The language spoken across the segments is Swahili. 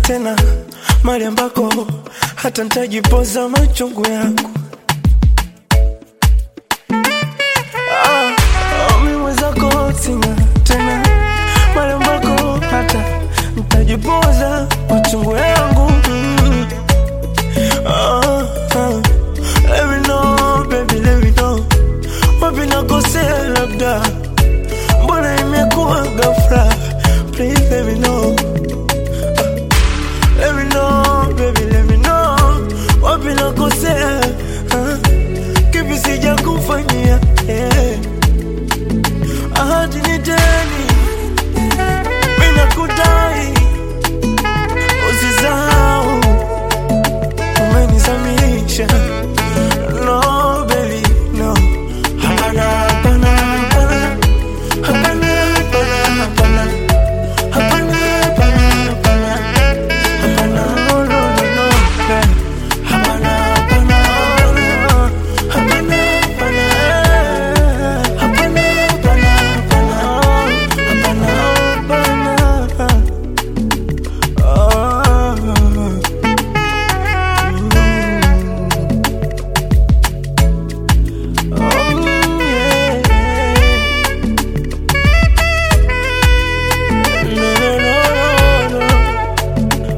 tena mali ambako hata ntajipoza machungu yangu ah, ah, mi mwenzako sina tena mali ambako hata ntajipoza machungu yangu mm. ah, ah. Let me know, baby, let me know wapi nakosea labda mbona imekuwa ghafla please let me know let me know baby let me know wapi nakosea ah, kipi sija kufanyia yeah. ahadi ni deni mimi nakudai usisahau umenizamisha no baby no hapana hapana hapana hapana hapana hapana hapana hapana hapana hapana no no no no eh. hapana hapana hapana hapana hapana hapana hapana hapana hapana Oh, yeah. No, no, no, no, no.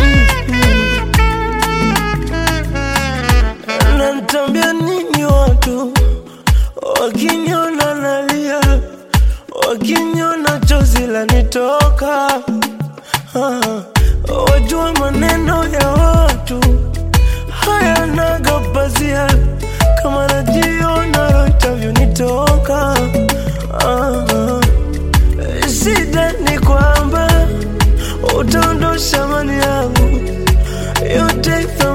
Mhm. Nanitambia nini watu wakiniona nalia, wakiniona chozi lanitoka, Ah, wajua maneno ya watu hayanaga pazia kama najiona roho itavyonitoka. Ah, shida ni kwamba utaondosha mali yangu yote